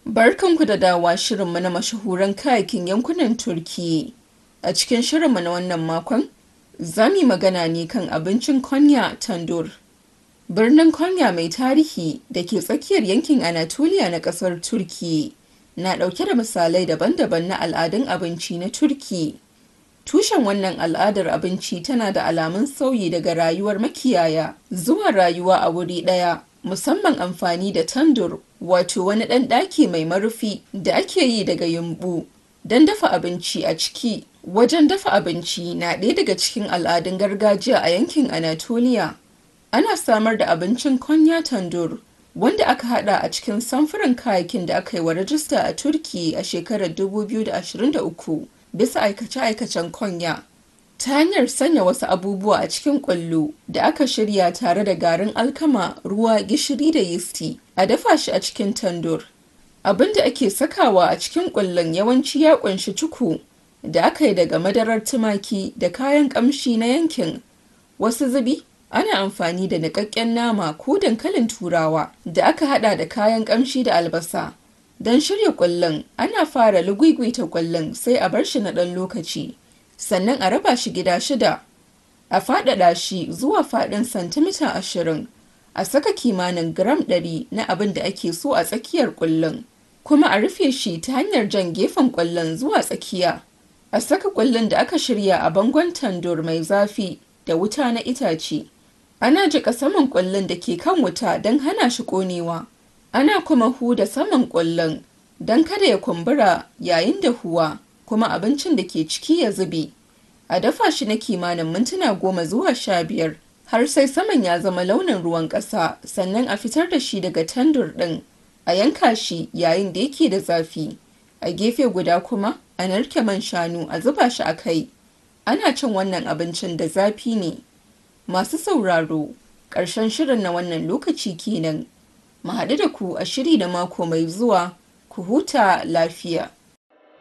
Barkanku da dawowa shirinmu na mashahuran kayakin yankunan Turkiyya. A cikin shirinmu na wannan makon, za mu yi magana ne kan abincin Konya Tandur. Birnin Konya mai tarihi da ke tsakiyar yankin Anatolia na ƙasar Turkiyya na ɗauke da misalai daban-daban na al'adun abinci na Turkiyya. Tushen wannan al'adar abinci tana da alamun sauyi daga rayuwar makiyaya zuwa rayuwa a wuri ɗaya, musamman amfani da tandur, wato wani ɗan ɗaki mai marufi da ake yi daga yumɓu don dafa abinci a ciki. Wajen dafa abinci na ɗaya daga cikin al'adun gargajiya a yankin Anatolia. Ana samar da abincin Konya Tandur, wanda aka haɗa a cikin samfuran kayakin da aka yi wa rajista a Turkiyya a shekarar 2023 bisa aikace-aikacen Konya. Ta hanyar sanya wasu abubuwa a cikin ƙwallo da aka shirya tare da garin alkama, ruwa, gishiri da yisti, a dafa shi a cikin tandur. Abin da ake sakawa a cikin ƙullun yawanci ya ƙunshi cuku da aka yi daga madarar tumaki da kayan ƙamshi na yankin. Wasu zubi ana amfani da niƙaƙƙen nama ko dankalin turawa da aka haɗa da kayan ƙamshi da albasa. Don shirya ƙullun, ana fara lugwigwita ƙullun sai a bar shi na ɗan lokaci, sannan a raba shi gida shida. A faɗaɗa shi zuwa faɗin santimita ashirin. A saka kimanin gram ɗari na abin da ake so a tsakiyar ƙullun, kuma a rufe shi ta hanyar jan gefen ƙullun zuwa tsakiya. A saka ƙullun da aka shirya a bangon tandur mai zafi da wuta na itace. Ana jiƙa saman ƙullun da ke kan wuta don hana shi ƙonewa. Ana kuma huda saman ƙullun don kada ya kumbura yayin dahuwa, kuma abincin da ke ciki ya zube. A dafa shi na kimanin mintuna goma zuwa sha biyar har sai saman ya zama launin ruwan ƙasa, sannan a fitar da shi daga tandur ɗin. A yanka shi yayin da yake da zafi. A gefe guda kuma, a narke man shanu a zuba shi a kai. Ana cin wannan abincin da zafi ne. Masu sauraro, ƙarshen shirin na wannan lokaci kenan. Mu haɗu da ku a shiri na mako mai zuwa, ku huta lafiya.